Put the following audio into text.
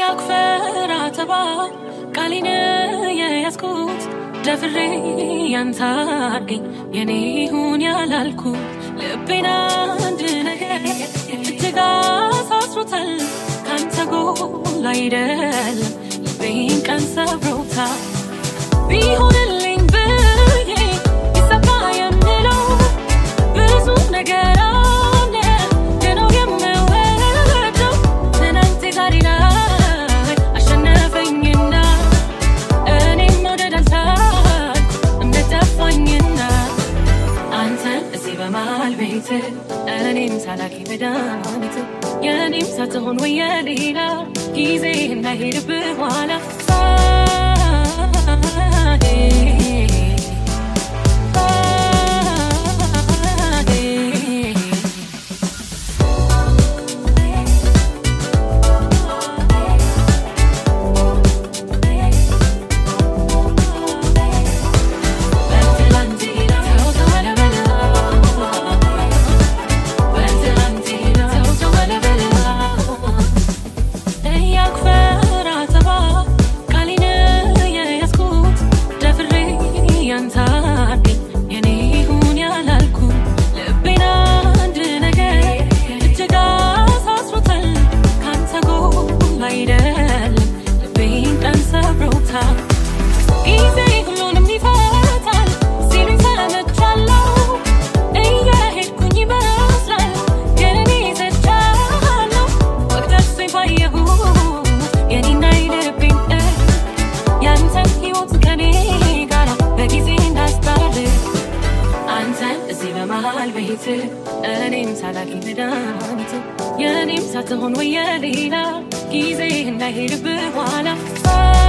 እያክፈራ ተባ ቃሌን የያዝኩት ደፍሬ ያንተ አድርገኝ የኔ ይሁን ያላልኩ ልቤን አንድ ነገር እጅግ አሳስሮታል ካንተ ጎል አይደለም ልቤን ቀን ሰብሮታል ቢሆንልኝ ብዬ ይሰፋ የምለው ብዙ ነገር አለ ገናው የምወደው ትናንት ዛሬ ላይ አሸነፈኝና እኔም መውደድ አልቻል እምነት ጠፋኝና አንተን እዚህ በመሃል ቤት እኔም ሳላቂ መድኃኒት የእኔም ሳትሆን ወይ የሌላ ጊዜ እንዳይሄድብህ ኋላ እያክፈራ ተባ ቃሌን የያዝኩት ደፍሬ ያንተ አድርገኝ የኔ ይሁን ያላልኩ ልቤን አንድ ነገር እጅግ አሳስሮታል ካንተ ጎል አይደለም ልቤን ቀን ሰብሮታል ጊዜ ሁሉንም ይፈታል ሲሉኝ ሰምቻለሁ እየሄድኩኝ ይመስላል ግን እኔ ዘቻለሁ ወቅት ደርሶኝ ባየሁት የኔና የልቤን እርቅ ያንተን ሕይወት ከኔ ጋር በጊዜ እንዳስታርቅ አንተን እዚህ በመሃል ቤት እኔም ሳላቂ መድኃኒት የእኔም ሳትሆን ወይ የሌላ ጊዜ እንዳይሄድብህ ኋላ